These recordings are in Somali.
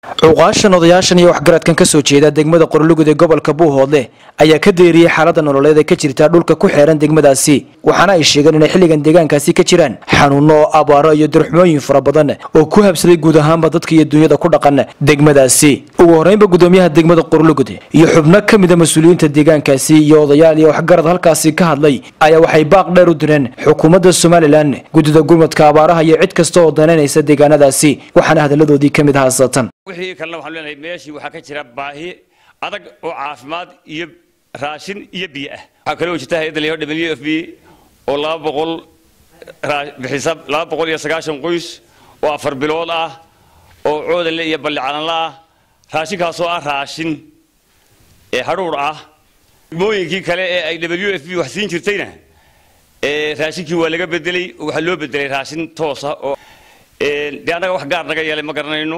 cuqaashan odayaashan iyo waxgaradkan kasoo jeeda degmada qorolugud ee gobolka buuhoodle ayaa ka deeriyey xaalada nololeed ee ka jirta dhulka ku xeeran degmadaasi waxaana ay sheegeen inay xilligan deegaankaasi ka jiraan xanuuno abaaro iyo darxumooyin fara badan oo ku habsaday guud ahaanba dadka iyo dunyada ku dhaqan degmadaasi ugu horeynba gudoomiyaha degmada qorolugud iyo xubno ka mida mas-uuliyiinta deegaankaasi iyo odayaal iyo waxgarad halkaasi ka hadlay ayaa waxay baaq dheer u direen xukuumadda somalilan guddida gurmadka abaaraha iyo cid kasta oo danaynaysa deegaanadaasi waxaana hadaladoodii ka mid ahaa satan wixii kalena waxaan leenahay meeshii waxaa ka jira baahi adag oo caafimaad iyo raashin iyo biyo ah waxaa kaloo jirta hay-adda la yidhahdo w f b oo laba boqol bixisa laba boqol iyo sagaashan qoys oo afar bilood ah oo coodanle iyo balli calanla ah raashinkaasoo ah raashin ee hadhuur ah degmooyinkii kale ee ay w f b wax siin jirtayna raashinkii waa laga bedelay oo waxaa loo bedelay raashin toosa oo dee annaga wax gaar naga yeelay ma garanayno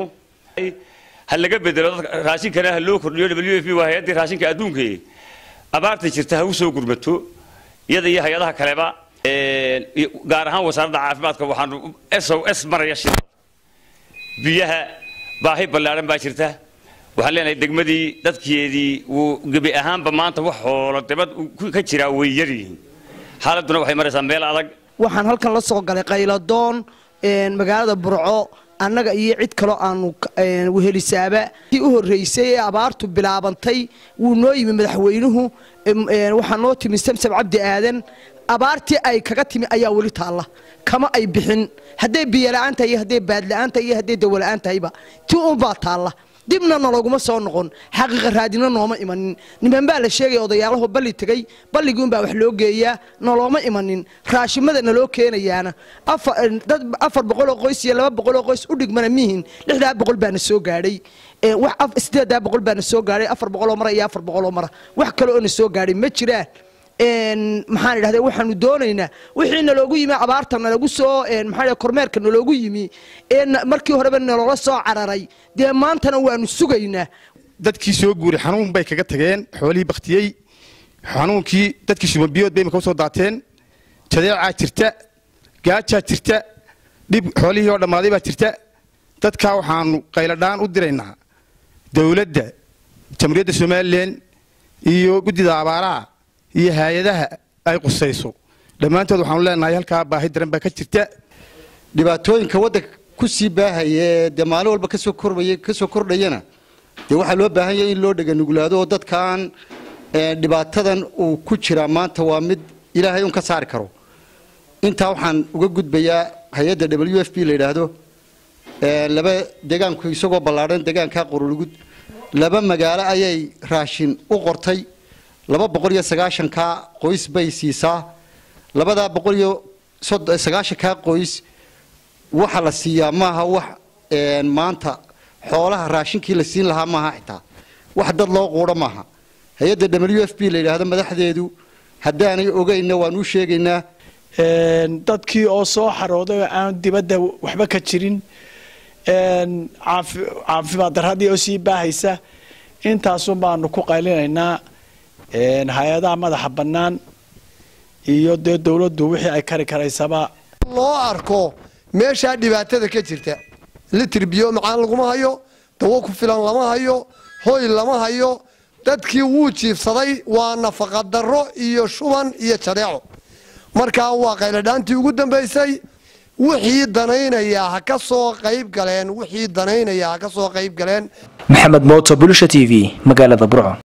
ha laga bedelo raashinkana ha loo kordhiyo w f b waa hay-addii raashinka adduunka abaarta jirta ha u soo gurmato iyada iyo hay-adaha kaleba gaar ahaan wasaaradda caafimaadka waxaanu s o s maraya shil biyaha baahi ballaaran baa jirta waxaan leenahay degmadii dadkeedii wuu gebi ahaanba maanta wax hoolo dibad ka jiraa way yaryihiin xaaladduna waxay maraysaa meel adag waxaan halkan la soo galay qayladoon magaalada burco annaga iyo cid kaloo aanu wehelisaaba kii u horreysay ee abaartu bilaabantay wuu noo yimi madaxweynuhu waxaa noo timi samsam cabdi aadan abaartii ay kaga timi ayaa weli taalla kama ay bixin hadday biyola'aan tahay iyo hadday baadla'aan tahay iyo hadday dawola'aan tahayba ti unbaa taalla dibna naloguma soo noqon xaqiiqa raadina nooma imanin niman baa la sheegaya odayaalaho balli tegey balligiunbaa wax loo geeyaa nolooma imanin raashimada naloo keenayaana dad afar boqoloo qoys iyo laba boqoloo qoys u dhigmana mihin lixdaa boqol baana soo gaadhay sideedaa boqol baana soo gaadhay afar boqoloo mara iyo afar boqoloo mara wax kale oo na soo gaadhay ma jiraan maxaan idhahda waxaanu doonaynaa wixii naloogu yimi abaarta nalagu soo maxaa kormeerka naloogu yimi ee markii horeba naloola soo cararay dee maantana waanu sugaynaa dadkii soo guuray xanuun bay kaga tageen xoolihii baktiyey xanuunkii dadkii subanbiyood bay imika usoo daateen jadeecaa jirta gaajaa jirta dhib xoolihii oo dhammaaday baa jirta dadkaa waxaanu qayladhaan u diraynaa dowladda jamhuuriyadda somalilan iyo guddida abaaraha iyo hay-adaha ay qusayso dhammaantood waxaanu leenahay halkaa baahi daran baa ka jirta dhibaatooyinka waddanka ku sii baahaya ee dee maalin walba kasoo kormaya kasoo kordhayana dee waxaa loo baahan yahay in loo dheganuglaado oo dadkan dhibaatadan uu ku jiraa maanta waa mid ilaahay un ka saari karo intaa waxaan uga gudbayaa hay-adda w f b la yidhaahdo laba deegaanku isagoo ballaadhan deegaanka qorolugud laba magaalo ayay raashin u qortay laba boqol iyo sagaashankaa qoys bay siisaa labadaa boqol iyo sagaashankaa qoys waxa la siiyaa maaha wax maanta xoolaha raashinkii la siin lahaa maaha xitaa wax dad loo quudho maaha hay-adda w f b la yidhaahdo madaxdeedu haddaanay ogeynna waan u sheegaynaa dadkii oo soo xarooday oo aan dibadda waxba ka jirin caafimaad darradii oo sii baahaysa intaasun baanu ku qaylinaynaa hay-adaha madaxa bannaan iyo dee dowladdu wixii ay kari karaysaba loo arko meeshaa dhibaatada ka jirta litir biyo macaan laguma hayo dawo ku filan lama hayo hoy lama hayo dadkii wuu jiifsaday waa nafaqadarro iyo shuban iyo jadeeco markaa waa qayladhaantii ugu dambaysay wixii danaynayaa ha ka soo qayb galeen wixii danaynayaa ha ka soo qayb galeen maxamed mooto bulisha t v magaalada burco